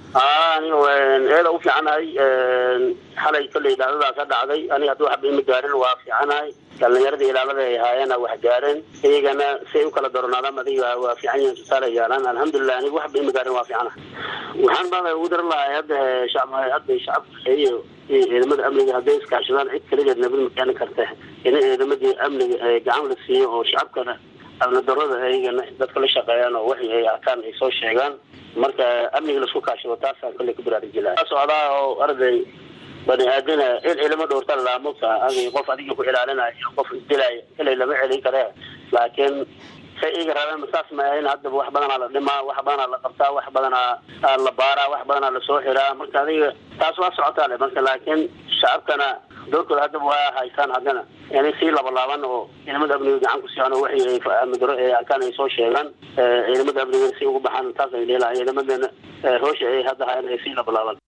aniga eeda u fiicanahay xalay kolley dhacdadaa ka dhacday aniga haddii waxba ima gaarin waa fiicanahay dhalinyarada ilaalada ay ahaayeen waa gaareen iyagana siay u kala doronaadaan adiga waa fiican yihiin tusaale yaalaan alxamdulilah aniga waxba ima gaarin waa fiicanahay waxaan baa ugu daran lahay hadda shacab hadda shacabka iyo ciidamada amniga hadday iskaashadaan cid kaligeed nabad ma keeni karta in ciidamadii amniga gacan la siiyo oo shacabkana amnidarada ayagana dadka la shaqeeyaan oo waxi ay arkaan ay soo sheegaan marka amniga laisku kaashado taasaan kolley ku baraarujilaa socdaa oo arday bani aadana il cilimo dhowrta laamuka adi qof adiga ku ilaalinaya iyo qof isdilaya ilay lama celin kare laakiin say iga rabeen saas ma ahayn haddaba wax badanaa la dhimaa wax badanaa la qabtaa wax badanaa la baaraa wax badanaa lasoo xiraa marka adiga taas waa socotaa le marka laakiin shacabkana doorkooda haddaba waa haysaan haddana inay sii labalaaban oo ciidamada amniga gacan ku siiyaan oo waxay amidaro ee arkaan ay soo sheegaan ciidamada amniga si ugu baxaan taas ay leelahay ciidamadana hoosha ay hadda hayan ay sii labalaaban